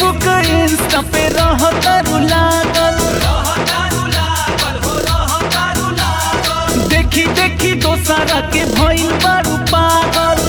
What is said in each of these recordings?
Facebook Insta पे रहतारू लागल देखी देखी दोसरा के भइल बारू पागल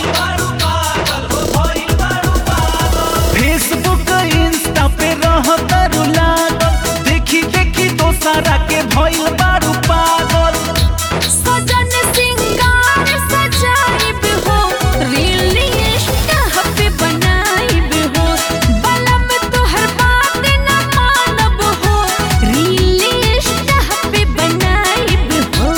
फेसबुक इंस्टा पे रहतारू लागल देखी देखी दोसरा के भइल बारू पागल सजन सिंगार सजाइब हो रीली इश्क पे बनाइब हो बलम तोहर बात न मानब हो रीली इश्क पे बनाइब हो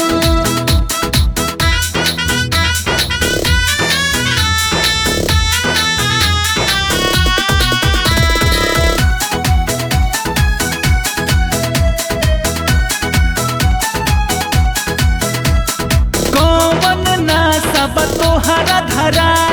कौन ना सब तोहरा धरा